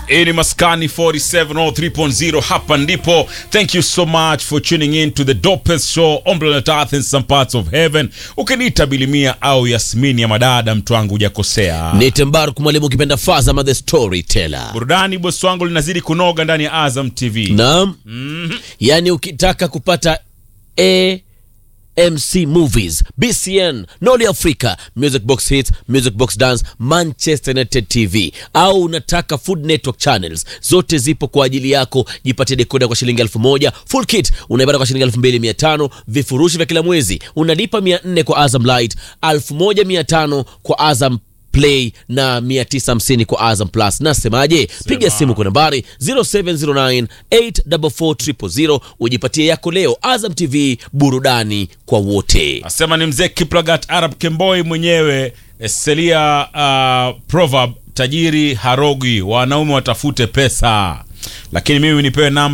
Hii ni Maskani 4703.0 hapa ndipo. Thank you so much for tuning in to the dopest show on planet Earth in some parts of heaven. Ukiniita Bilimia au Yasmini ya madada, mtu wangu hujakosea. ni Tembaruk mwalimu ukipenda Fazama the storyteller. Burudani bosi wangu linazidi kunoga ndani ya Azam TV. Naam. Yaani ukitaka kupata AMC Movies, BCN, Noli Africa, Music Box Hits, Music Box Dance, Manchester United TV au unataka Food Network Channels, zote zipo kwa ajili yako. Jipatie dekoda kwa shilingi elfu moja full kit unaipata kwa shilingi elfu mbili mia tano vifurushi vya kila mwezi unalipa mia nne kwa Azam Light, elfu moja mia tano kwa Azam Play na 950 kwa Azam Plus. Nasemaje? Piga simu kwa nambari 0709844000 ujipatie yako leo. Azam TV, burudani kwa wote. Asema ni mzee Kiplagat Arab Kemboi mwenyewe Selia uh, proverb tajiri harogi, wanaume watafute pesa, lakini mimi nipewe namba